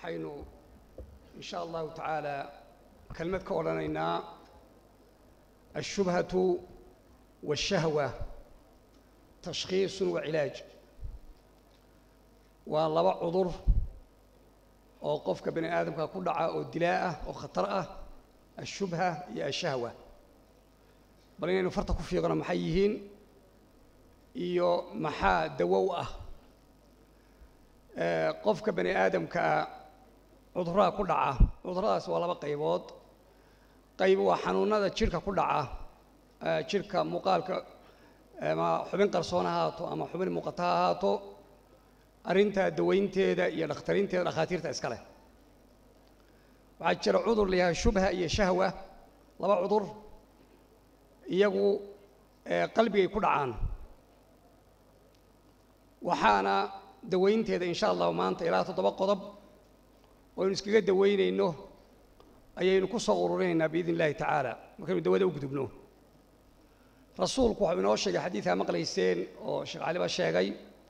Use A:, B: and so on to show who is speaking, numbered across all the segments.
A: waxaynu in sha allahu tacaala kelmad ka odhanaynaa ashubhatu waashahwa tashkhiisun wa cilaaj waa laba cudur oo qofka bani aadamka ku dhaca oo dilaa ah oo khatar ah ashubha iyo ashahwa bal inaynu farta ku fiiqno maxay yihiin iyo maxaa dawow ah qofka bani aadamkaa cudurada ku dhaca cuduradaas waa laba qaybood qayb waa xanuunada jidhka ku dhaca jidhka muuqaalka ama xubin qarsoon ha ahaato ama xubin muuqata ha ahaato arrintaa dawaynteeda iyo dhakhtarinteeda dhakhaatiirta iska leh waxaa jira cudur la yahay shubha iyo shahwa laba cudur iyagu qalbigay ku dhacaan waxaana dawaynteeda in sha allahu maanta ilaa toddoba qodob oo aynu iskaga dawaynayno ayaynu ku soo ururinaynaa biidn illahi tacaala markaynu dawada u gudubno rasuulku waxau inoo sheegay xadiidaa maqlayseen oo sheekh caliba sheegay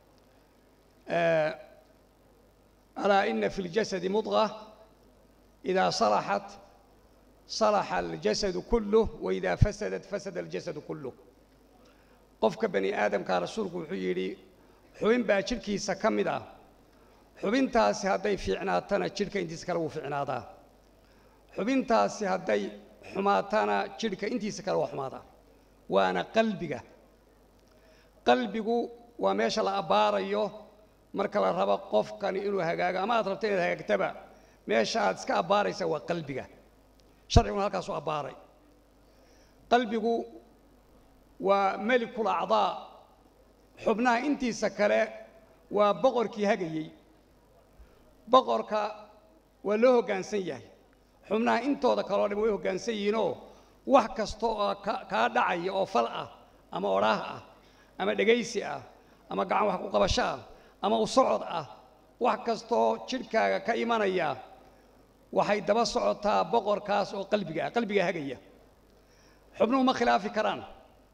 A: alaa ina fi اljasadi mudغة إida salaxat salaxa aljasadu kuluh waإida fasadat fasada aljasadu kuluh qofka bani aadamkaa rasuulku wuxuu yidhi xubin baa jidhkiisa ka mid ah xubintaasi hadday fiicnaatana jidhka intiisa kale wuu fiicnaadaa xubintaasi hadday xumaatana jidhka intiisa kale waa xumaadaa waana qalbiga qalbigu waa meesha la abbaarayo marka la rabo qofkani inuu hagaago ama aad rabto inaad hagaagtaba meesha aad iska abbaaraysa waa qalbiga sharciguna halkaasuu abbaaray qalbigu waa melikul acdaa xubnaha intiisa kale waa boqorkii hagayey boqorka waa loo hoggaansan yahay xubnaha intooda kaleo dhan way hoggaansan yihiinoo wax kasta oo kaa dhacaya oo fal ah ama odhaah ah ama dhegaysi ah ama gacan wax ku qabasho ah ama u socod ah wax kastaoo jidhkaaga ka imanaya waxay daba socotaa boqorkaas oo qalbiga ah qalbiga hagaya xubnuhu ma khilaafi karaan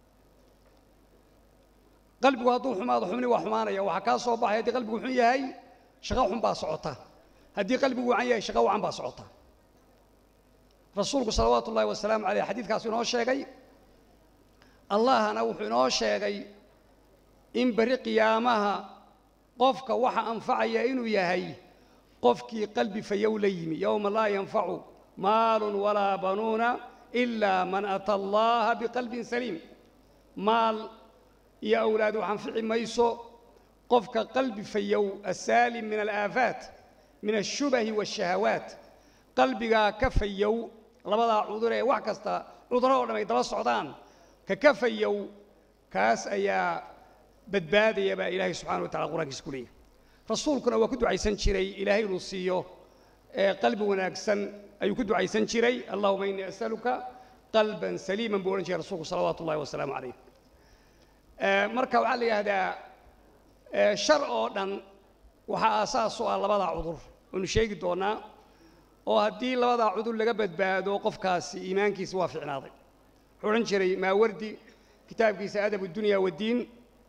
A: qalbigu hadduu xumaado xubni waa xumaanaya waxaa kaa soo baxay haddii qalbigu xun yahay shaqo xun baa socota haddii qalbigu wacan yahay shaqo wacan baa socota rasuulku salawaatu ullahi wasalaamu caleyh xadiidkaasu inoo sheegay allahna wuxuu inoo sheegay in berri qiyaamaha qofka waxa anfacaya inuu yahay qofkii qalbi fayow la yimi yowma laa yanfacu maalun walaa banuuna ilaa man ata allaha biqalbin saliim maal iyo awlaad wax anfici mayso qofka qalbi fayow asaalim min alaafaat min ashubahi waashahawaat qalbigaa ka fayow labadaa cudur ee wax kasta cuduro oo dham ay daba socdaan ka ka fayow kaas ayaa badbaadaya baa ilaahay subxana wa tacala qur'ankiisa ku leeyahy rasuulkuna waa ku ducaysan jiray ilaahay inuu siiyo qalbi wanaagsan ayuu ku ducaysan jiray allahuma innii asaluka qalban saliiman buu odhan jiray rasuulku salawaatu ullahi wasalaamu calayh marka waxaa la yidhaahdaa shar oo dhan waxaa aasaas u ah labadaa cudur waynu sheegi doonaa oo haddii labadaa cudur laga badbaado qofkaasi iimaankiisa waa ficnaaday wuxuu odhan jiray maawardi kitaabkiisa adab dunya waddiin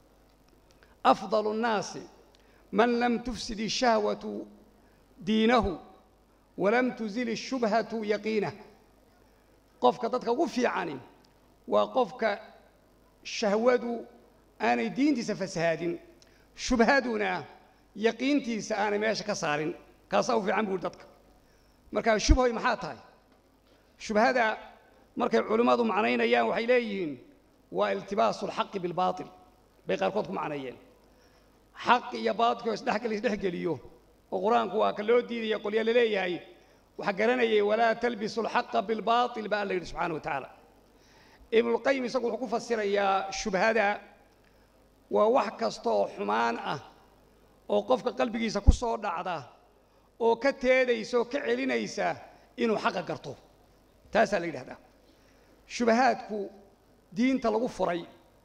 A: afdal الnaasi man lam tufsid الshahwaةu diinahu walam tuzil الshubhaةu yaqiinah qofka dadka ugu fiicani waa qofka shahwadu aanay diintiisa fasahaadin shubhaduna yaqiintiisa aanay meesha ka saarin kaasaa u fiican buuri dadka markaa shubhoy maxaa tahay shubhada markay culimmadu macnaynayaan waxay leeyihiin waa iltibaasu اlxaqi biاlbaaطil bay qaarkood ku macneeyeen xaq iyo baatilkoo isdhexgel isdhexgeliyo oo qur-aanku waa ka loo diidaya qolya la leeyahay waxaa garanayay walaa talbisu alxaqa bilbaatil ba alla yidhi subxana wa tacaala ibnulqayim isagu wuxuu ku fasirayaa shubhada waa wax kasta oo xumaan ah oo qofka qalbigiisa ku soo dhacda oo ka teedaysa oo ka celinaysa inuu xaqa garto taasaa la yidhahdaa shubahaadku diinta lagu furay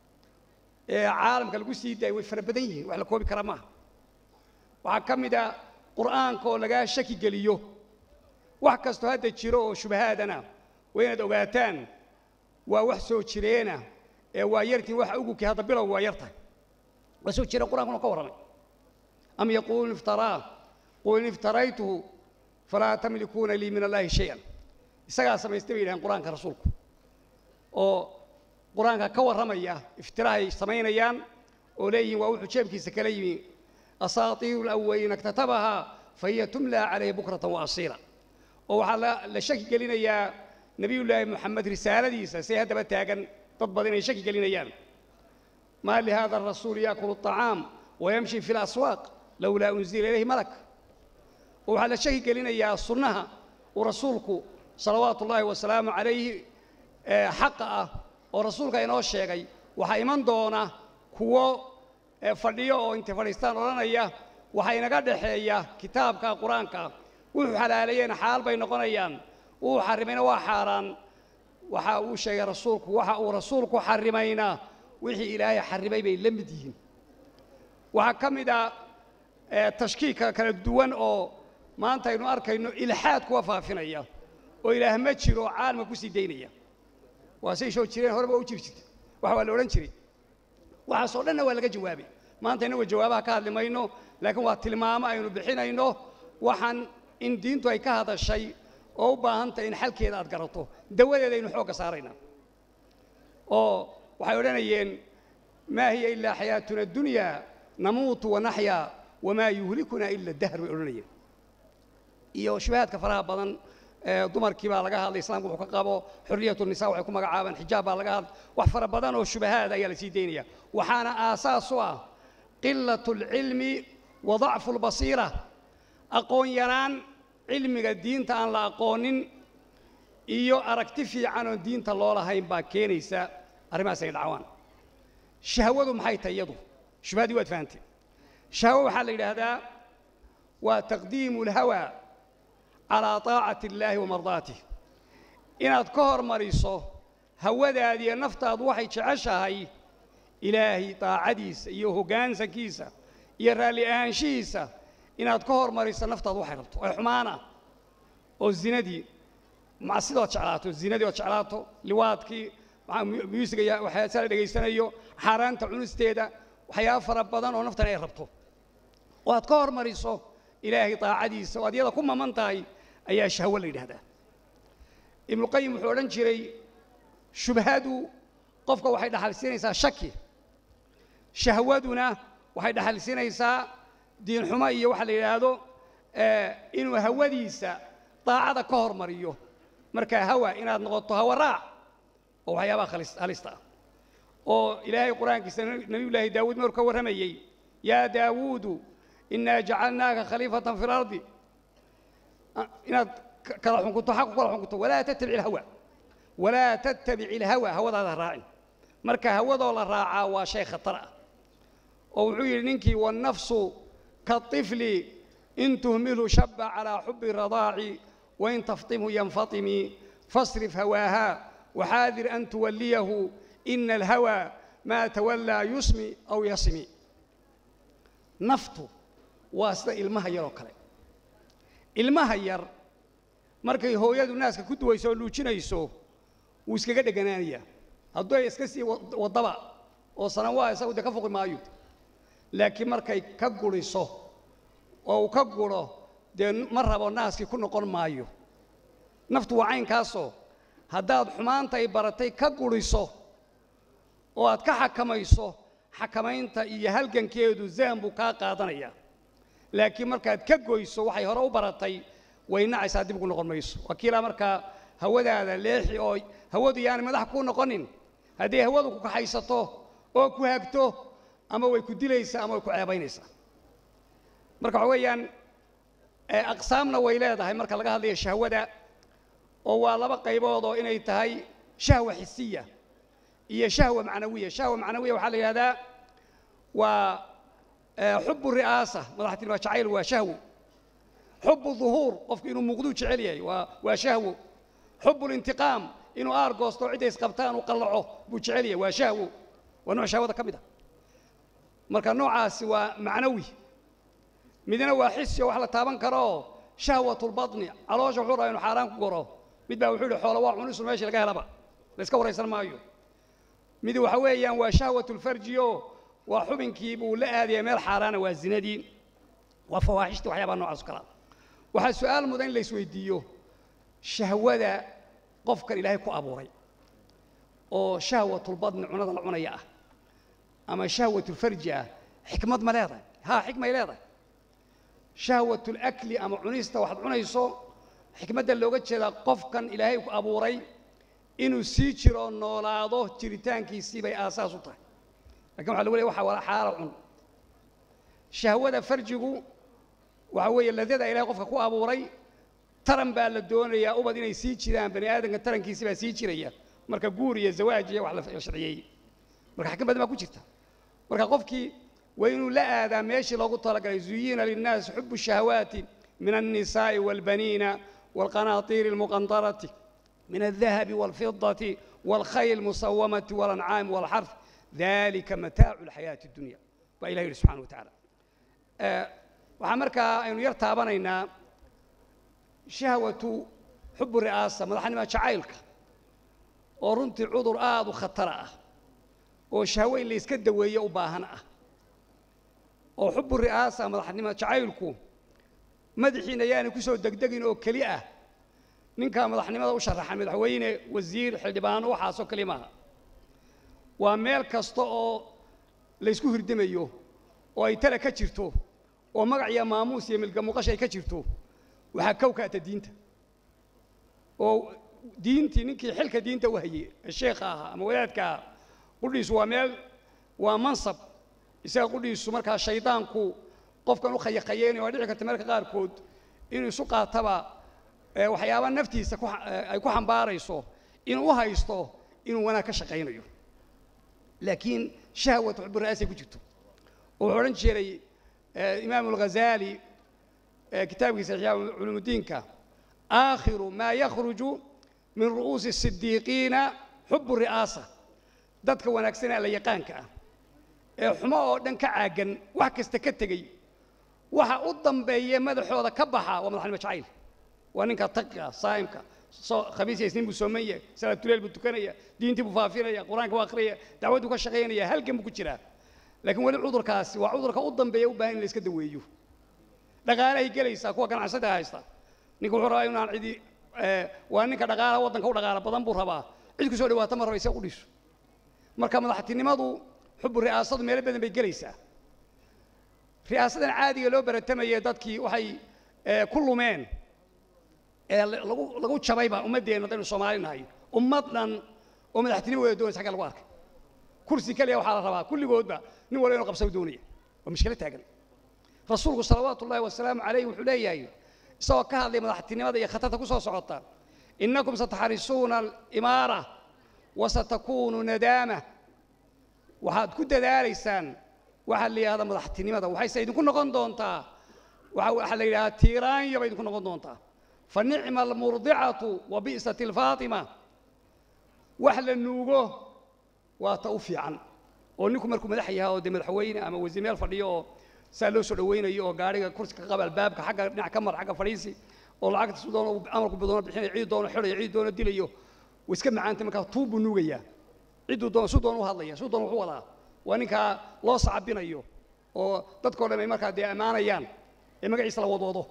A: ee caalamka lagu sii daayay way fara badan yihiin wax la koobi kara maaha waxaa ka mid a qur'aanka oo lagaa shaki geliyo wax kastoo hadda jiro oo shubahaadana waa inaad ogaataan waa wax soo jireena ee waa yartiin waxa ugubkii hadda bilowga waa yartahay waa soo jira qur'ankuna ka warramay am yaquuluun iftaraa qul in iftaraytuhu falaa tamlikuuna lii min allaahi shay-an isagaa samaystay bay yidhahdeen qur-aanka rasuulku oo qur-aanka ka warramaya iftirahay samaynayaan oo leeyihiin waa wuxuu jeebkiisa kala yimi asaatiiru alawaliina iktatabahaa fahiya tumlaa calayhi bukratan wa asiila oo waxaa la la shaki gelinayaa nebiyullaahi moxamed risaaladiisa say haddaba taagan dad badan inay shaki gelinayaan maa lihada arasuuli yaakulu aطacaam wayamshi fi laswaaq lowlaa unzila ilayhi malak oo waxaa la shaki gelinayaa sunnaha uu rasuulku salawaatu ullaahi wasalaamu calayhi xaqa ah oo rasuulka inoo sheegay waxaa iman doona kuwo fadhiyo oo intay fadhiistaan odhanaya waxaa inaga dhexeeya kitaabka qur-aanka wuxuu xalaaleeyeen xaal bay noqonayaan wuu xarimayna waa xaaraan waxa uu sheegay rasuulku waxa uu rasuulku xarimayna wixii ilaahay xarimay bay la mid yihiin waxaa ka mid a tashkiika kala duwan oo maanta aynu arkayno ilxaad kuwa faafinaya oo ilaah ma jiro caalama ku sii daynaya waa say soo jireen horeba u jiri jirtay waxa waa la odhan jiray waxaasoo dhanna waa laga jawaabay maanta innagu jawaabaha ka hadli mayno laakiin waa tilmaamo aynu bixinayno waxaan in diintu ay ka hadashay oo u baahan tahay in xalkeeda aad garato dawadeeda aynu xoogga saaraynaa oo waxay odhanayeen maa hiya ilaa xayaatuna addunya namuutu wanaxyaa wamaa yuhlikuna ila dahr bay odhanayeen iyo shubahaadka faraha badan dumarkii baa laga hadlay islaamku wuxuu ka qabo xorriyatu nisa waxay ku magacaabaan xijaab baa laga hadlay wax fara badan oo shubahaad ayaa la sii daynaya waxaana aasaas u ah qilatu alcilmi wa dacfu albasiira aqoon yaraan cilmiga diinta aan la aqoonin iyo aragti fiican oon diinta loo lahayn baa keenaysa arrimahaas ay dhacwaan shahwadu maxay tahay iyadu shubhadii waad fahanteen shahwo waxaa la yidhaahdaa waa taqdiimu alhawa calaa taacati illaahi wa mardaatih inaad ka hormariso hawadaadiiyo naftaadu waxay jeceshahay ilaahay daacadiisa iyo hoggaansankiisa iyo raalli ahaanshihiisa inaad ka hormariso naftaadu waxay rabto ay xumaana oo zinadii macsidood jeclaato zinadii ood jeclaato liwaadkii musiga waxyaasa la dhegaysanayo xaaraanta cunisteeda waxyaaba fara badan oo naftan ay rabto oo aad ka hormariso ilaahay daacadiisa oo aad iyada ku maman tahay ayaa shahwo la yidhahdaa ibnuqayim wuxuu odhan jiray shubhadu qofka waxay dhaxalsiinaysaa shaki shahwaduna waxay dhaxalsiinaysaa diinxumo iyo waxa la yidhaahdo inuu hawadiisa daacada ka hormariyo markaa hawa inaad noqoto hawa raac oo waxyaabaha halista ah oo ilaahay qur-aankiisa nebiyullaahi daawuud maruu ka warramayey yaa daawuudu inaa jacalnaaka khaliifatan fi lardi inaad kala xunkunto xaq ku kala xunkunto walaa tattabic ilhawa walaa tattabic ilhawa hawadaada raacin marka hawadoo la raacaa waa shay khatar ah oo wuxuu yidhi ninkii wannafsu kaطifli in tuhmilhu shaba calaa xubi radaaci wain taftimhu yanfatimi fasrif hawaaha waxaadir an tuwalliyahu ina alhawa maa tawallaa yusmi aw yasmi naftu waa sida ilmaha yaroo kale ilmaha yar markay hooyadu naaska ku duwayso oo luujinayso wuu iskaga dheganaanayaa hadduu ay iska sii waddaba oo sanawaa isagu dee ka foqi maayo laakiin markay ka guriso oo uu ka guro dee ma rabo naaskii ku noqon maayo naftu waa caynkaasoo haddaad xumaanta ay baratay ka guriso oo aad ka xakamayso xakamaynta iyo halgankeedu zaan buu kaa qaadanayaa laakiin markaad ka goyso waxay hore u baratay way nacaysaa dib ugu noqon mayso wakiilaa markaa hawadaada leexi oo hawadu yaani madax kuu noqonin hadday hawadu ku kaxaysato oo ku hagto ama way ku dilaysaa ama way ku ceebaynaysaa marka waxa weeyaan aqsaamna way leedahay marka laga hadlayo shahwada oo waa laba qaybood oo inay tahay shahwa xisiya iyo shahwa macnawiya shahwa macnawiya waxaa la yidhahdaa waa xubu ri'aasa madaxtinima jacayl waa shahwo xubu duhuur qofku inuu muuqduu jecel yahay waa waa shahwo xubu lintiqaam inuu aar goosto cidday isqabtaan uu qallaco buu jecel yahay waa shahwo waa nooc shahwada ka mid ah marka noocaasi waa macnawi midna waa xisi oo wax la taaban karoo shahwatulbatni caloosha wuxuu rabaa inuu xaaraan ku goro mid baa wuxuu yihi xoola waa cunisu meeshii laga helaba la iska waraysan maayo mid waxa weeyaan waa shahwatulfarji oo waa xubinkii buu la aadaya meel xaaraana waa zinadii waa fawaaxishtii waxyaabaa noocaas o kalea waxaa su-aal mudan in la isweydiiyo shahwada qofkan ilaahay ku abuuray oo shahwatulbadni cunada la cunaya ah ama shahwatulfarji ah xikmad ma leedahay haa xikmay leedahay shahwatulakli ama cunista waxaad cunayso xikmadda looga jeedaa qofkan ilaahay ku abuuray inuu sii jiro noolaado jiritaankiisii bay aasaas u tahay lakin waxa lagu leey waxa wala xaala cun shahwada farjigu waxa weeye ladada ilahay qofka ku abuuray taran baa la doonayaa ubad inay sii jiraan bani aadamka tarankiisi baa sii jiraya marka guur iyo zawaaj iyo wax la sharciyeeyey marka xikmad baa ku jirta marka qofkii waa inuu la aadaa meeshii loogu talagalay zuyina linnaasi xubu shahawaati min alnisaa'i waalbaniina waalqanaatiiri almuqandarati min aldahabi waalfidati waalkhayl musawamati waalancaami waalxarf dalika mataacu alxayaati addunya baa ilah yidhi subxana wa tacaala waxaa markaa aynu yar taabanaynaa shahwatu xubu ri'aasa madaxnimo jacaylka oo runtii cudur aada u khatara ah oo shahwo in la yska daweeyo u baahan ah oo xubu ri'aasa madaxnimo jacaylku madaxiina yaanay ku soo degdegin oo keli ah ninkaa madaxnimada u sharaxan madaxweyne wasiir xildhibaano waxaasoo keli maaha waa meel kasta oo laysku hirdamayo oo ay tala ka jirto oo magac iyo maamuus iyo milga muuqasha ay ka jirto waxaa kow kaata diinta oo diintii ninkii xilka diinta u hayey ee sheekha ahaa ama wadaadka ahaa qudhiisu waa meel waa mansab isaga qudhiisu markaa shaydaanku qofkan u khayaqayeynayo waa dhici karta marka qaarkood inuu isu qaataba waxyaaba naftiisa ay ku xambaarayso inuu u haysto inuu wanaag ka shaqaynayo laakiin shahwat xubu ra'aasay ku jirto oo wuxuu odhan jiray imaamu alghazaali kitaabkiisa ixyaa culuumudiinka aakhiru maa yakhruju min ru'uusi sidiiqiina xubu ri'aasa dadka wanaagsanee alla yaqaanka ah ee xumo oo dhan ka caagan wax kasta ka tegey waxa u dambeeye madaxooda ka baxa waa madaxnimo jacayl waa ninka taqiga saa'imka khamiis iyo isniin buu sooman yahay salaatuleel buu tukanaya diintii buu faafinaya qur-aanka buu akhriyaya dacwadduu ka shaqaynaya halgan buu ku jiraa laakiin weli cudurkaasi waa cudurka u dambeeya u baahan in la iska daweeyo dhaqaalahay gelaysaa kuwa ganacsada haysta ninka wuxuu rabaa inaan cidi waa ninka dhaqaalaha waddanka u dhaqaala badan buu rabaa cid ku soo dhawaata ma raba isaga qudhiisu marka madaxtinimadu xubu ri'aasadu meelo badan bay gelaysaa ri'aasadan caadiga loo baratamayay dadkii waxay ku lumeen ee lagu lagu jabayba ummaddeenna haddaynu soomaali nahay ummad dhan oo madaxtinimo wada doonaysa xagga lagu arkay kursi keliya waxaa la rabaa kulligoodba nin walba inuu qabsado doonaya waa mushkilo taagan rasuulku salawaatu ullahi wasalaamu calayh wuxuu leeyahay isagoo ka hadlay madaxtinimada iyo khatarta ku soo socota innakum sataxrisuuna alimaara wa satakuunu nadaama waxaad ku dadaalaysaan waxaa la yidhahdaa madaxtinimada waxayse idinku noqon doontaa waxaa la yidhahdaa tiiraanya bay idinku noqon doontaa fa nicma almurdicatu wa bi'sat alfaatima wax la nuugo waa ta u fiican oo ninku markuu madax yahay oo dee madaxweyne ama wasiir meel fadhiyo oo saa loo soo dhawaynayo oo gaariga kursi ka qaba albaabka xagga dhinac ka mar xagga fadhiisi oo lacagta su doono amarku doono bixinayo cid doono xidhayo cid doono dilayo way iska macaantay markaa tuub buu nuugayaa cidduu doono su doono u hadlaya su doono wuxuu wadaa waa ninkaa loo sacabinayo oo dadkao dhan ay markaa dee ammaanayaan ee magaciisa la wadwado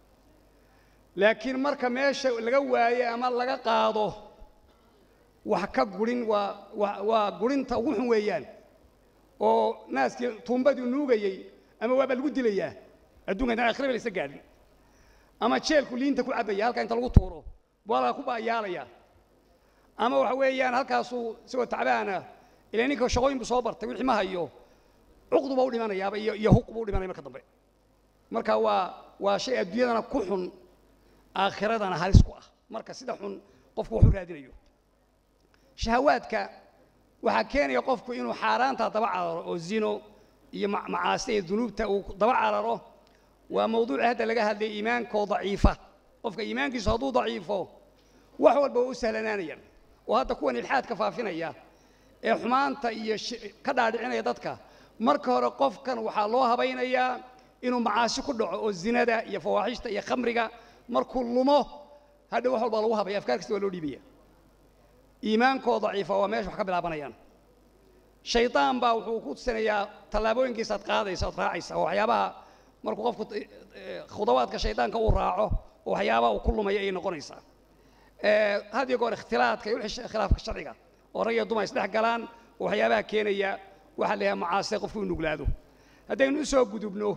A: laakiin marka meesha laga waaye ama laga qaado wax ka gurin waa waa waa gurinta ugu xun weeyaan oo naaskii tuumbadii nuugayey ama waabaa lagu dilayaa adduunka intaan akhriba laysa gaadhin ama jeelku liinta ku cabbaya halkaa inta lagu tuuro waa laga ku baayaalaya ama waxa weeyaan halkaasuu isagoo tacbaana ilaa ninka shaqooyin buu soo bartay wixii ma hayo cuqduba u dhimanayaaba iyo iyo huqba u dhimanaya marka dambe marka waa waa shay adduunyadana ku xun aakhiradana halis ku ah marka sida xun qofku wax u raadinayo shahawaadka waxaa keenaya qofku inuu xaaraanta daba cararo oo zino iyo macaasi iyo dunuubta uu daba cararo waa mawduuci hadda laga hadlay iimaankoo daciifa qofka iimaankiisu hadduu daciifo wax walba waa u sahlanaanayaan oo hadda kuwan ilxaadka faafinaya ee xumaanta iyo ka dhaadhicinaya dadka marka hore qofkan waxaa loo habaynayaa inuu macaasi ku dhaco oo zinada iyo fawaaxishta iyo khamriga markuu lumo hadha wax walba lagu habaya afkaar kasta waa loo dhiibaya iimaankoo daciifa waa meesha wax ka bilaabanayaan shaydaan baa wuxuu ku tusinayaa tallaabooyinkiisa ad qaadaysa ad raacaysa oo waxyaabaha markuu qofku khudawaadka shaydaanka uu raaco oo waxyaabaha uu ku lumaya ayay noqonaysaa had iyo goor ikhtilaadka iyo wixii khilaafka sharciga oo rag iyo dumar isdhex galaan oo waxyaabaha keenaya waxaa la yidhaha macaasida qofku uu nuglaado haddaynu u soo gudubno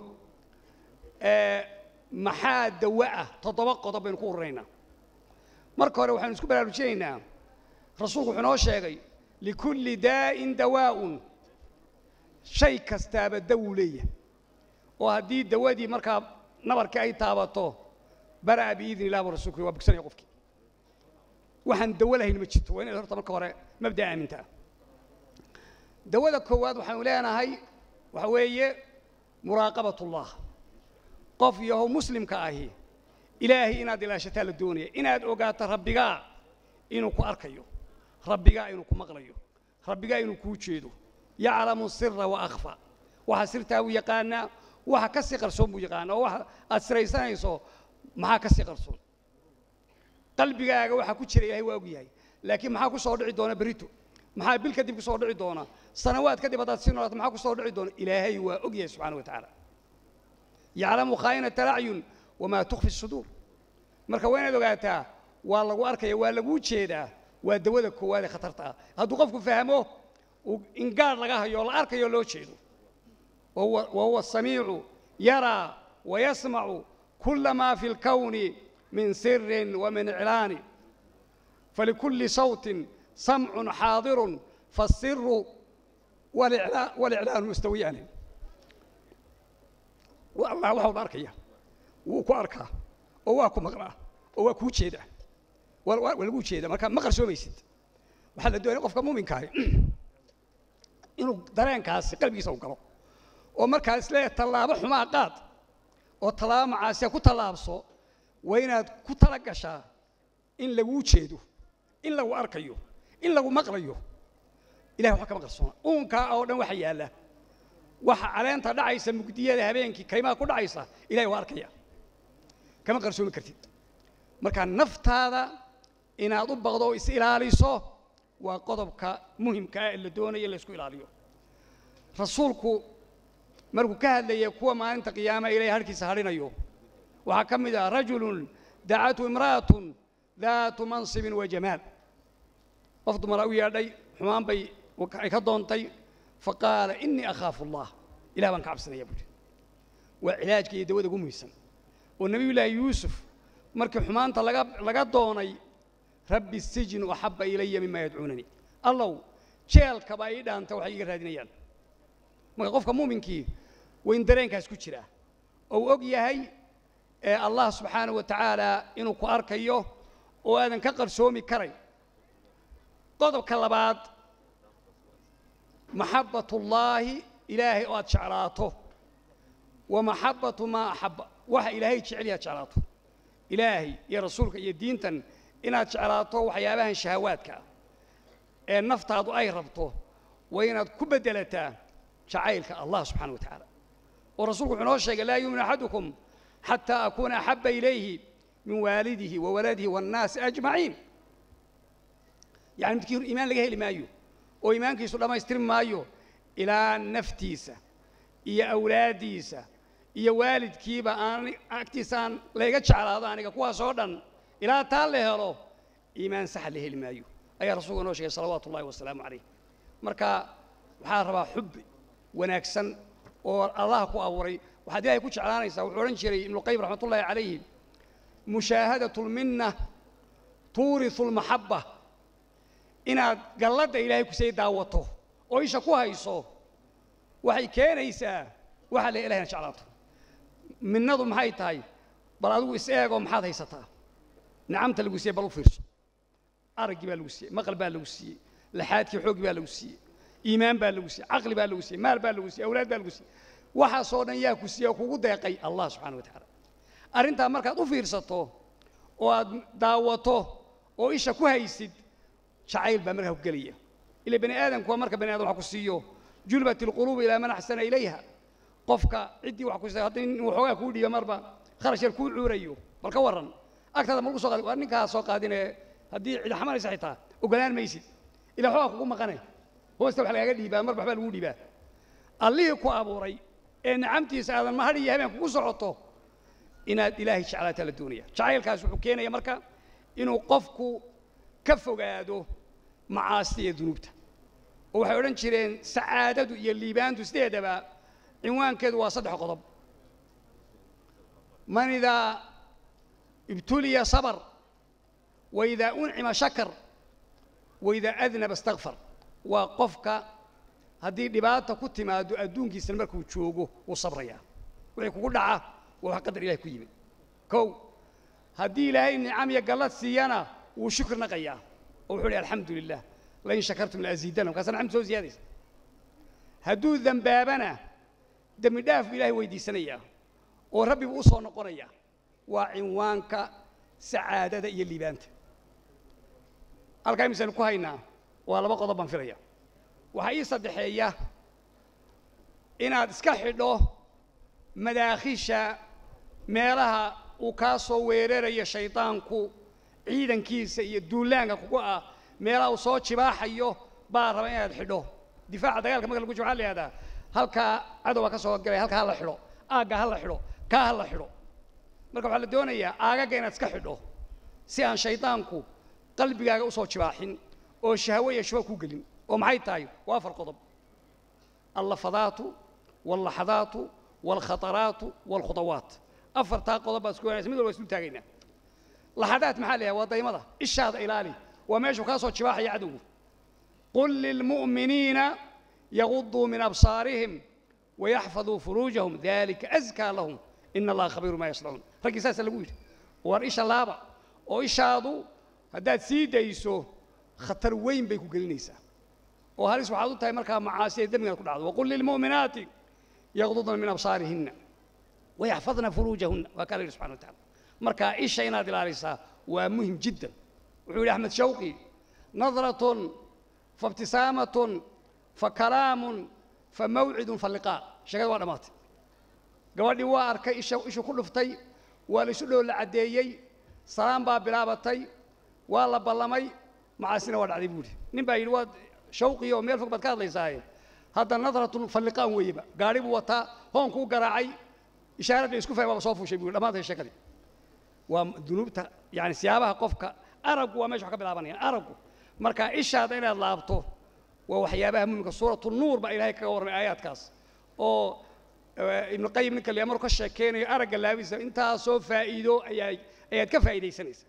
A: maxaa dawo ah toddoba qodob baynu ku ururaynaa marka hore waxaynu isku baraarujinaynaa rasuulku wuxuu noo sheegay likulli daa'in dawaa'un shay kastaaba dawuu leeyahay oo haddii dawadii markaa nabarkii ay taabato bara'a biidni illah buu rasulku waa bogsanaya qofkii waxaan dawo lahayn ma jirto waa inaad horta marka hore mabda'a aamintaa dawada koowaad waxaynu leenahay waxa weeye muraaqabatullah qof yahow muslimka ahi ilaahay inaad ilaashataa la doonaya inaad ogaato rabbigaa inuu ku arkayo rabbigaa inuu ku maqlayo rabbigaa inuu kuu jeedo yaclamu sira wa akhfa waxa sirtaa buu yaqaanaa waxa ka sii qarsoon buu yaqaanaa oo waxa aad siraysanayso maxaa ka sii qarsoon qalbigaaga waxa ku jira ilahay waa og yahay laakiin maxaa ku soo dhici doona berito maxaa bil kadib ku soo dhici doona sanawaad kadib haddaad sii noolaato maxaa ku soo dhici doona ilaahay waa og yahay subxana wa tacaala yaclamu khaa'inata alacyun wamaa tukfi suduur marka waa inaad ogaataa waa lagu arkaya waa laguu jeedaa waa dawada koowaad ee khatarta ah hadduu qofku fahmo in gaadh laga hayo la arkayo loo jeedo wa huwa asamiicu yaraa wayasmacu kula maa fi lkawni min sirin wa min iclaani falikulli sawtin samcun xaadirun faasiru waliclaanu mustawiyaani allah waxa wada arkaya wuu ku arkaa oo waa ku maqlaa oo waa kuu jeedaa waa laguu jeeda marka ma qarsoomaysid waxaa la doonaya qofka muuminkaahi inuu dareenkaasi qalbigiisa u galo oo markaa isle tallaabo xumaa qaad oo tallaabo macaasiya ku tallaabso waa inaad ku tala gashaa in laguu jeedo in lagu arkayo in lagu maqlayo ilahay waxba kama qarsoona uunkaa oo dhan waxa yaalla waxa caleenta dhacaysa mugdiyada habeenkii kaymaha ku dhacaysa ilahay waa arkaya kama qarsoomi kartid marka naftaada inaad u baqdo oo is ilaaliso waa qodobka muhimka ah ee la doonaya in la isku ilaaliyo rasuulku markuu ka hadlayay kuwa maalinta qiyaamaha ilahay harhkiisa hadhinayo waxaa ka mid ah rajulun dacathu imra'atun daatu mansibin wa jamaal qof dumara u yeedhay xumaan bay ay ka doontay faqaala inii akhaafu allah ilah baan ka cabsanaya buuhi waa cilaajka iyo dawada ugu muhiimsan oo nebiyullaahi yuusuf markii xumaanta laga laga doonay rabbi sijnu axabba ilaya mima yadcuunanii allow jeelkaba ii dhaanta waxay iga raadinayaan marka qofka muuminkii wayn dareenkaas ku jiraa oo uu og yahay allah subxaanahu wa tacaala inuu ku arkayo oo aadan ka qarsoomi karayn qodobka labaad maxabbatullaahi ilaahay oo aad jeclaato wa maxabbatu maa axabba waxa ilaahay jecel yaad jeclaato ilaahay iyo rasuulka iyo diintan inaad jeclaato waxyaabahan shahawaadka ah ee naftaadu ay rabto waa inaad ku beddelataa jacaylka allah subxana wa tacaala oo rasuulku wuxuu noo sheegay laa yuumin axadukum xataa akuuna axabba ilayhi min waalidihi wa waladihi waannaasi ajmaciin yani midkii iimaan laga heli maayo oo iimaankiisu dhammaystiri maayo ilaa naftiisa iyo awlaaddiisa iyo waalidkiiba aan agtiisa aan layga jeclaado aniga kuwaas oo dhan ilaa taa la helo iimaan saxa la heli maayo ayaa rasuulka noo sheegay salawaatu ullahi wasalaamu calayh marka waxaa rabaa xubbi wanaagsan oo allah ku abuuray waxaad ilahay ku jeclaanaysaa wuxuu odhan jiray ibnuqayim raxmat ullahi calayhi mushaahadatu lminna tuurisu lmaxabba inaad galladda ilaahay kusay daawato oo isha ku hayso waxay keenaysaa waxaa la ilahayna jeclaato minnadu maxay tahay bal adigu is eegoo maxaad haysataa nicamta lagu siiyey bal u fiirso araggii baa lagu siiyey maqal baa lagu siiyey laxaadkii xooggi baa lagu siiyey iimaan baa lagu siiyey caqli baa lagu siiyey maal baa lagu siiyey awlaad baa lagu siiyey waxaasoo dhan yaa ku siiyey oo kugu deeqay allah subxana wa tacaala arrintaa markaad u fiirsato oo aad daawato oo isha ku haysid jacayl baa markaa ku gelaya ila bani aadamku waa marka bani adam wax ku siiyo julbat ilquluubu ilaa man axsana ilayha qofka ciddii wax ku siisa haddii nin waxoogaa kuu dhiiba marba kharash yar kuu cuurayo bal ka warran agtaada ma lagu soo qaadi waa ninkaa soo qaadinee haddii cid xamanaysa xitaa ogolaan maysid ilaa waxoogaa kugu maqane hoosta wax lagaaga dhiibaa marba waxbaa lagu dhiibaa allihii ku abuuray ee nicamtiisa aadan mahadh iyo habeen kugu socoto inaad ilaahay jeclaataa la doonaya jacaylkaas wuxuu keenaya marka inuu qofku ka fogaado macaasida iyo dunuubta oo waxay odhan jireen sacaadadu iyo liibaantu sideedaba cinwaankeedu waa saddex qodob man idaa ibtuliya sabr waidaa uncima shakar waidaa adnaba istakfar waa qofka haddii dhibaata ku timaado adduunkiisana markuu joogo wuu sabrayaa wixii kugu dhaca waa wax qadar ilahay ku yimid kow haddii ilaahay nicam iyo gallad siiyana wuu shukri naqayaa oo wuxuu hi alxamdu lilah lain shakartum laaziidana markaasa nicamta soo ziyaadaysa hadduu dembaabana dembi dhaaf buu ilahay weydiisanayaa oo rabbi buu u soo noqonaya waa cinwaanka sacaadada iyo liibaanta halkaa imisaynu ku haynaa waa laba qodob baan filaya waxaa ii saddexeeya inaad iska xidho madaakhisha meelaha uu kaa soo weerarayo shaydaanku ciidankiisa iyo duulaanka kugu ah meelaha uu soo jibaaxayo baa raba inaad xidho difaaca dagaalka marka lagu jiro waxaa la yihahdaa halkaa cadowga ka soo galay halkaa ha la xidho aagga ha la xidho kaa ha la xidho marka waxaa la doonayaa aagagga inaad iska xidho si aan shaydaanku qalbigaaga usoo jibaaxin oo shahwo iyo shuba ku gelin oo maxay tahay waa afar qodob allafadaatu wallaxadaatu waalkhataraatu waalkhudawaat afartaa qodob baa isku wanaysa mid walba islu taagaynaa laxadaat maxaa la yahay waa daymada ishaada ilaali waa meeshuu kaa soo jibaaxaya cadowgu qul lilmu'miniina yaguduu min absaarihim wayaxfaduu furuujahum dalika askaa lahum ina allaha khabiiru maa yasnacuun raggii saasa lagu yidhi war isha laaba oo ishaadu haddaad sii dayso khatar weyn bay ku gelinaysaa oo halis waxaad u tahay markaa macaasiya dembigaad ku dhacdo waqul lilmu'minaati yagdudna min absaarihinna wayaxfadna furuujahunna waa kaa la yidhi subxana wa tacala marka isha inaad ilaalisaa waa muhim jiddan wuxuu yidhi axmed shawqi nadratun faibtisaamatun fakalaamun famawcidun faliqaa sheekada waa dhammaatay gabadhii waa arkay isha ishu ku dhuftay waa la isu dhow la caddeeyey salaan baa bilaabatay waa la ballamay macaasina waa dhacday buuhi nin baa yidhi waad shawqiyo oo meel fog baad ka hadlaysaaye hadda nadratun falliqaan weeyeba gaadhi buu wataa hoonkuu garaacay ishaaradda isku fahmay waaba soo fuushay buu dhammaantay sheekadii waa dunuubta yani siyaabaha qofka araggu waa meesha wax ka bilaabanayaan araggu marka ishaada inaad laabto waa waxyaabaha muhimka suuratu nuur baa ilaahay kaga warramay aayaadkaas oo ibnu qayim ninka liya maruu ka sheekeynayo aragga laabisa intaasoo faa'iido ayaa ayaad ka faa'iidaysanaysaa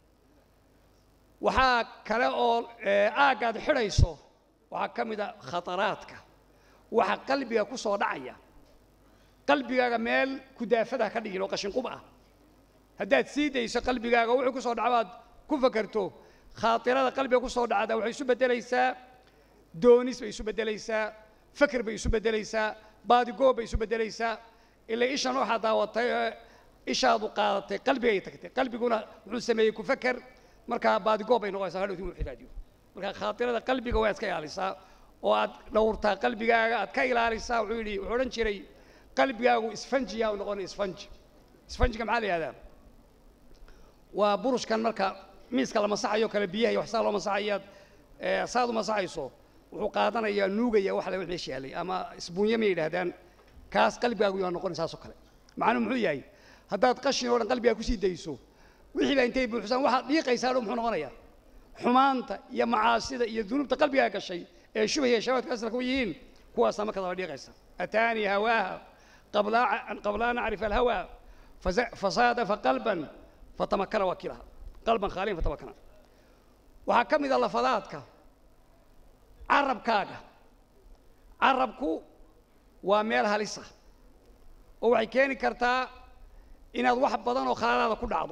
A: waxaa kale oo aaggaad xidhayso waxaa ka mid a khataraadka waxa qalbiga ku soo dhacaya qalbigaaga meel kudaafada ka dhigin oo qashinqub ah haddaad sii dayso qalbigaaga wuxuu ku soo dhacabaad ku fakerto khaatirada qalbiga ku soo dhacda waxay isu beddelaysaa doonis bay isu beddelaysaa feker bay isu beddelaysaa baadigoob bay isu beddelaysaa ilaa ishan waxaad daawatay ee ishaadu qaadatay qalbigay tagtay qalbiguna wuxuu sameeyey ku feker markaa baadigoob bay noqonaysaa hadhowti inuu xilaadiyo marka khaatirada qalbiga waa iska ilaalisaa oo aad dhowrtaa qalbigaaga aad ka ilaalisaa wuxuu yidhi wuxuu odhan jiray qalbigaagu isfanjiyaa u noqonay isfanji isfanjiga maxaa la yihahdaa waa burushkan marka miiska la masaxayo kale biyaha iyo waxsaa loo masaxayaad saad u masaxayso wuxuu qaadanayaa nuugaya wax la meesha yaalay ama isbuunye may yidhaahdaan kaas qalbigaagu yaa noqonay saasoo kale macnuhu muxuu yahay haddaad qashin oo dhan qalbigaa kusii dayso wixii baa intay buuxsaan waxaad dhiiqaysaa dho muxuu noqonayaa xumaanta iyo macaasida iyo dunuubta qalbigaa gashay ee shubah iyo shabaadka asalka u yihiin kuwaasaa marka daba dhiiqaysa ataanii hawaaha qabla an acrifa alhawa fasaadafa qalban fatamakana wakiilaha qalban khaaliyan fatamakana waxaa ka mid a lafadaadka carabkaaga carabku waa meel halisa oo waxay keeni kartaa inaad wax badan oo khaladaada ku dhacdo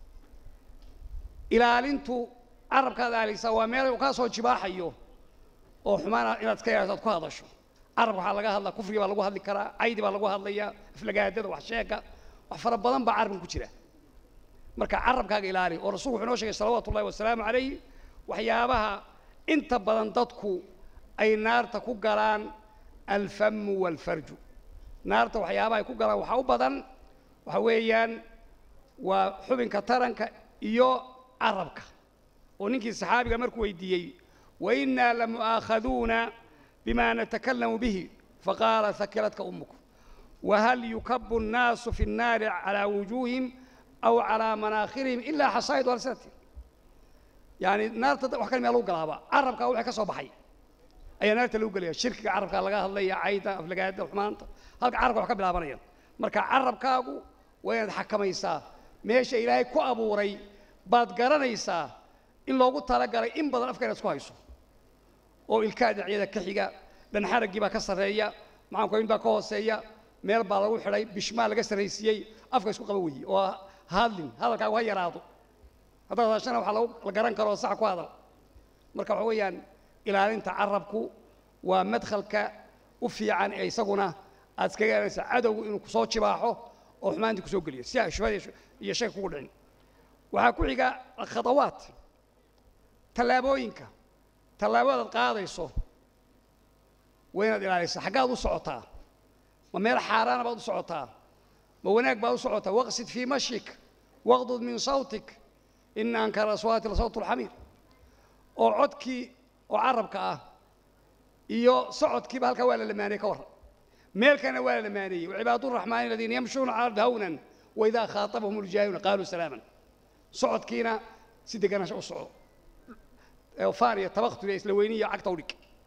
A: ilaalintu carabkaad aalisa waa meel uu kaa soo jibaaxayo oo xumaana inaad iska ilaaliso aad ku hadasho carabka waxaa laga hadlaa kufriga baa lagu hadli karaa caydi baa lagu hadlayaa aflagaadada wax sheega wax fara badan baa carabkan ku jira marka carabkaaga ilaali oo rasuulku wuxuu inoo sheegay salawaatu ullahi wasalaamu calayh waxyaabaha inta badan dadku ay naarta ku galaan alfamu waalfarju naarta waxyaabaha ay ku galaan waxaa u badan waxa weeyaan waa xubinka taranka iyo carabka oo ninkii saxaabiga markuu weydiiyey wainaa lamu'aakhaduuna bima natakalamu bihi faqaala hakiladka ummuku wahal yukabu الnaasu fi الnaari calىa wujuuhim aw calىa manaakhirihim ilaa xasaa'id alsinatihim yani naarta wax kale mea lagu galaaba carabkaa wixii ka soo baxay ayaa naarta lagu gelaya shirkiga carabkaa laga hadlaya cayda aflagaada xumaanta halka carabka wax ka bilaabanaya marka carabkaagu waa inaad xakamaysaa meesha ilaahay ku abuuray baad garanaysaa in loogu talagalay in badan afka inaad isku hayso oo ilkaa dhinacyada ka xiga dhanxaraggii baa ka sarreeya macaankoyn baa ka hooseeya meel baa lagu xidhay bishmaa laga sarraysiiyey afka isku qaba weeye oo hadlin hadalkaagu ha yaraado haddaad hadashana waxa lagu la garan karo sax ku hadal marka waxa weeyaan ilaalinta carabku waa madkhalka u fiican ee isaguna aad iskaga ilaalinaysa cadowgu inuu kusoo jibaaxo oo xumaantii kusoo geliyo si ay shubhada iyo shayga kugu dhicin waxaa ku xiga khadawaat tallaabooyinka tallaabadaad qaadayso waa inaad ilaalisaa xaggaad u socotaa ma meel xaaraana baad u socotaa ma wanaag baad u socotaa waqsid fii mashik waqdud min sawtik ina ankara aswaati la sawt alxamiir oo codkii oo carabka ah iyo socodkiiba halkaa waa la lamaaniyey ka warran meelkana waa la lamaaniyey wacibaadu raxmaani aladiina yamshuuna cala ardi hawnan waidaa khaatabahum uljaahiluuna qaaluu salaaman socodkiina si deganaansho u soco faan iyo tabaktul iyo isla weyni iyo cagta u dhig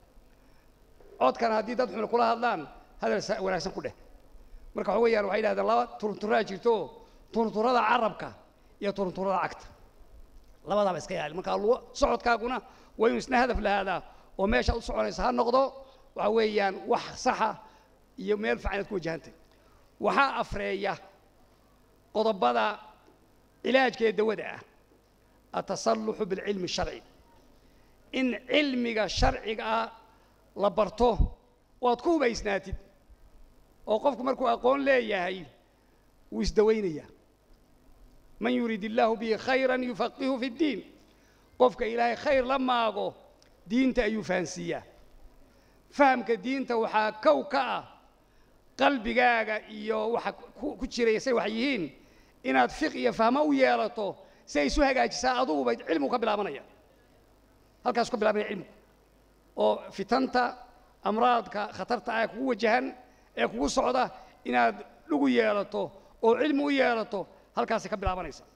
A: codkana haddii dad xun kula hadlaan hadal wanaagsan ku dheh marka waxa weeyaan waxay yidhahdeen laba turunturaa jirto turunturada carabka iyo turunturada cagta labadaaba iska ilaali marka socodkaaguna waa inuu isna hadaf lahaadaa oo meeshaad u soconaysa ha noqdo waxa weeyaan wax saxa iyo meel fiican inaad ku wajahantay waxaa afreeya qodobada cilaajka ee dawada ah atasalluxu bilcilmi sharci in cilmiga sharciga ah la barto oo aad ku hubaysnaatid oo qofku markuu aqoon leeyahay wuu isdawaynayaa man yuriid illaahu bihi khayran yufaqihu fi ddiin qofka ilaahay khayr la maago diinta ayuu fahansiiyaa fahamka diinta waxaa kow ka ah qalbigaaga iyo waxa ku jiraya say wax yihiin inaad fiq iyo fahmo u yeelato si ay isu hagaajisaa aduguba cilmigu ka bilaabanaya halkaas ka bilaabanaya cilmigu oo fitanta amraadka khatarta ah ee kugu wajahan ee kugu socda inaad dhugu yeelato oo cilmi u yeelato halkaasay ka bilaabanaysaa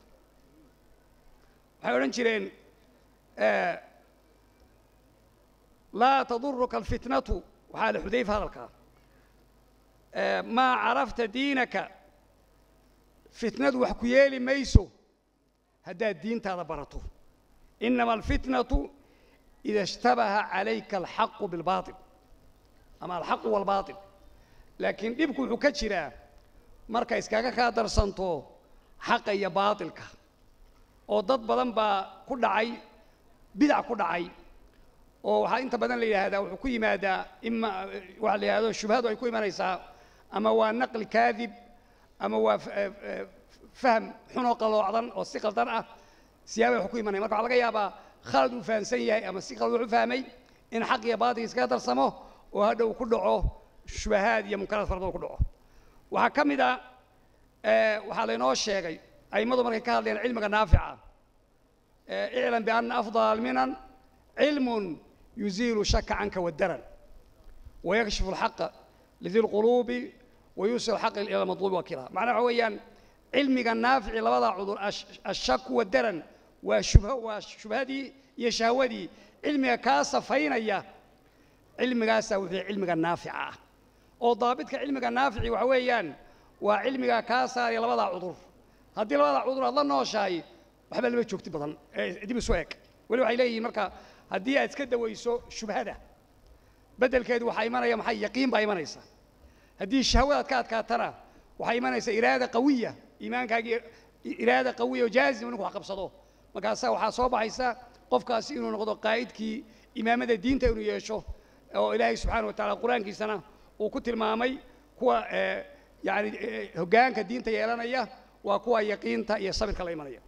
A: waxay odhan jireen laa taduruka alfitnatu waxaa le xudayfa hadalkaa maa carafta diinaka fitnadu wax ku yeeli mayso haddaad diintaada barato inama alfitnatu ida ishtabaha calayka alxaqu bilbaail ama alxaqu waalbaail laakiin dhibku wuxuu ka jiraa marka iskaga kaa darsanto xaqa iyo baatilka oo dad badan baa ku dhacay bidac ku dhacay oo waxaa inta badan la yidhaahdaa wuxuu ku yimaadaa ima waxa la yidhahdo shubhadu ay ku imanaysaa ama waa naqli kaadib ama waa fahm xunoo qaloocdan oo si qaldan ah siyaaba wax ku imanaya marka waxaa laga yaabaa khalad uu fahamsan yahay ama si qalad wax u fahmay in xaq iyo baatil iskaga darsamo oo hadhow ku dhaco shubahaad iyo munkaraad fara badan ku dhaco waxaa ka mid a waxaa laynoo sheegay a'immadu markay ka hadlayaan cilmiga naafica iclam bianna afdal alminan cilmun yuziilu shaka canka wadaran wayakshifu alxaqa lidi lquluubi wayuusil xaqa ila madluubi wakiila macnaha waxa weeyaan cilmiga naafici labadaa cudur ashaku wadaran waa shubha waa shubhadii iyo shahwadii cilmiga kaa safaynaya cilmigaasaa wuxuu cilmiga naafica ah oo daabidka cilmiga naafici waxa weeyaan waa cilmigaa kaa saaraya labadaa cudur haddii labadaa cudur aad la nooshahay waxba lama joogti badan dib isu eg weli waxay leeyihiin marka haddii aad iska dawayso shubhada beddelkeedu waxaa imanaya maxay yaqiin baa imanaysa haddii shahwadaad ka adkaatana waxaa imanaysa iraada qawiya iimaankaagii iraada qawiya oo jaazima ninku wax qabsado markaasaa waxaa soo baxaysa qofkaasi inuu noqdo qaa'idkii imaamada diinta inuu yeesho oo ilaahay subxaana wa tacala qur-aankiisana uu ku tilmaamay kuwa yani hoggaanka diinta yeelanaya waa kuwa yaqiinta iyo sabirka la imanaya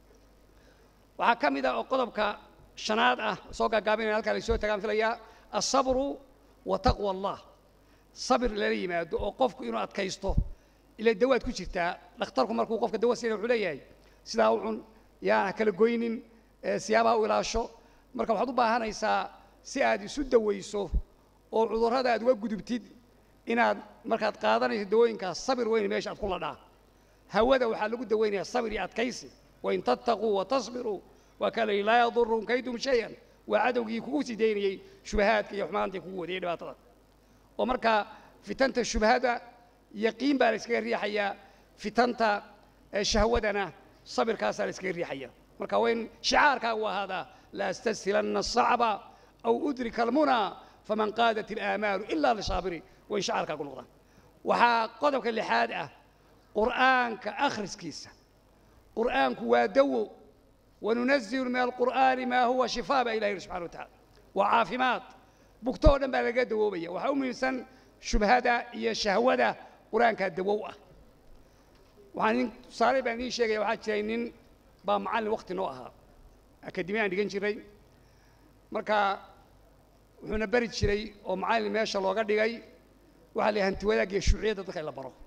A: waxaa ka mid ah oo qodobka shanaad ah soo gaagaabinaya halkaa laysoo tagaan filayaa alsabru wa taqwa allah sabir lala yimaado oo qofku inuu adkaysto ila dawaad ku jirtaa dhakhtarku markuu qofka dawa siina wuxuu leeyahay sidaa u cun yaana kala goynin siyaabaha u ilaasho marka waxaad u baahanaysaa si aad isu dawayso oo cudurrada aad uga gudubtid inaad markaad qaadanayso dawooyinkaas sabir weyn meesha aad ku ladhaa hawada waxaa lagu daweynayaa sabir iyo adkaysi wain tattaquu watasbiruu waa kaa layihi laa yaduruhum kaydum shayan waa cadowgii kugu sii daynayey shubahaadka iyo xumaantii kugu wadayay dhibaatada oo markaa fitanta shubhada yaqiin baa la iskaga riixayaa fitanta shahwadana sabirkaasaa la iskaga riixaya marka waa in shicaarkaagu ahaadaa la astashilana الصacba aw udrika almunaa faman qaadat ilaamaalu ila lishaabiri waa in shicaarkaagu noqdaa waxaa qodobka lixaad ah qur'aanka akhriskiisa qur'aanku waa dawo wanunazilu min alqur'aani maa huwa shifaa baa ilahi yidhi subxana wa tacala waa caafimaad bugto oo dhan baa laga dawoobaya waxaa u muhiimsan shubhada iyo shahwada qur-aankaa dawow ah waxaan idin tusaale baan idiin sheegaya waxaa jiray nin baa macallin wakti noo ahaa akademi aan dhigan jiray marka wuxuuna beri jiray oo macallin meesha looga dhigay waxaa la hanti wadaag iyo shuuciyadda dadka in la baro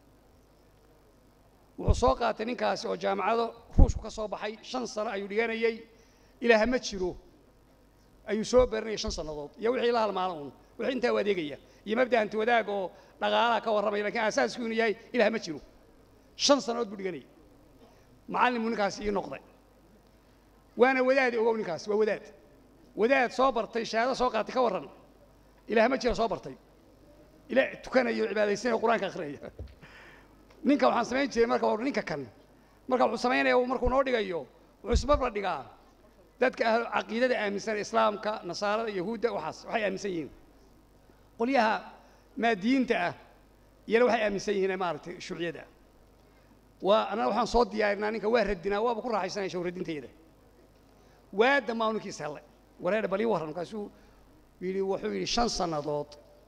A: wuxuu soo qaatay ninkaasi oo jaamacado ruushku ka soo baxay shan sano ayuu dhiganayey ilaah ma jiro ayuu soo baranayay shan sannadood iyo wixii la halmaano un wixii intaa u adeegaya iyo mabda hanti wadaag oo dhaqaalaha ka warramaya lakiin asaasku inuu yahay ilaah ma jiro shan sannadood buu dhiganayay macallin buu ninkaasi ii noqday waana wadaad ogow ninkaasi waa wadaad wadaad soo bartay shahaado soo qaatay ka warran ilaah ma jira soo bartay ila tukanayo cibaadaysanayo qur-aanka akhriyaya ninka waxaan samayn jiray marka war ninka kan marka wuxuu samaynaya markuu noo dhigayo wuxuu isbabla dhigaa dadka ahlu caqiidada aaminsan islaamka nasaarada yahuudda waxaas waxay aaminsan yihiin qolyaha maadiyiinta ah iyana waxay aaminsan yihiin maaragtay shuuciyada waa annaga waxaan soo diyaarinaa ninka waa radinaa waaba ku raaxaysanaya shaw radintayda waa dhammaa ninkiis helle wareer bal ii warran markaasuu yidhi wuxuu yidhi shan sannadood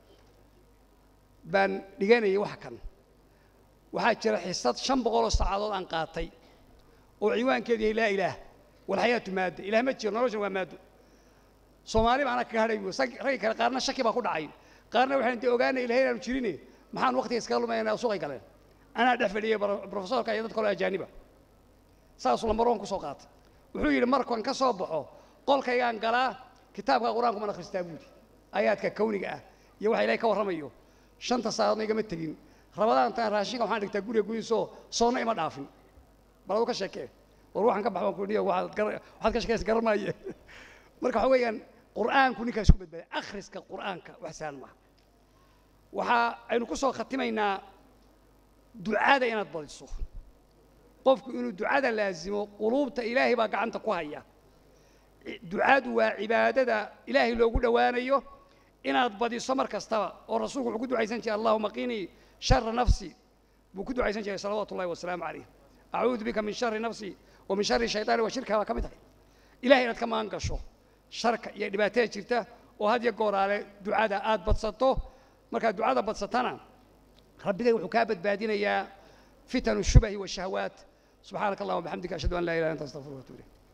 A: baan dhiganayay wax kan waxaa jira xisad shan boqoloo saacadood aan qaatay oo ciwaankeedu yahay laa ilaah walxayaatu maadda ilaah ma jiro noloshan waa maaddo soomaali baana kaga hadhay bu raggi kale qaarna shaki baa ku dhacay qaarna waxaan de ogaanay ilahay inaanu jirine maxaan waqtiga iskaga lumaynaa suuqay galeen anaa dhex fadhiyay brofesorka iyo dad kaloo ajaaniba saasuu lambaroon ku soo qaatay wuxuu yidhi markaan ka soo baxo qolkaygaan galaa kitaabka qur-aanku man akhristaa buudi aayaadka kawniga ah iyo waxa ilahay ka warramayo shanta saacadoodna igama tegin rabadaantaan raashinka waxaan dhigtaa guriga gudihiisoo soonna ima dhaafin bal adu ka sheekee war waxaan ka baxbaan kudhiyo waxaad ka sheekaysa garan maaye marka waxa weeyaan qur'aanku ninkaa isku badbaaday akhriska qur'aanka wax sahlan maaha waxa aynu ku soo khatimaynaa ducada inaad badiso qofku inuu ducada laazimo quluubta ilaahay baa gacanta ku haya ducadu waa cibaadada ilaahay loogu dhowaanayo inaad badiso mar kastaba oo rasuulku wuxuu ku ducaysan jiray allahuma qinii shara nafsi buu ku ducaysan jiray salawaatu ullahi wasalaamu calayh acuudu bika min shari nafsi wa min shari shaytaani wa shirka baa ka mid tahay ilahay inaad ka magan gasho sharka iyo dhibaatada jirta oo had iyo gooraale ducada aad badsato markaad ducada badsatana rabbigay wuxuu kaa badbaadinayaa fitanu shubahi washahawaat subxaanaka allahuma bixamdika ashhadu an laa ilaha anta astaqfiruka watubu ilayk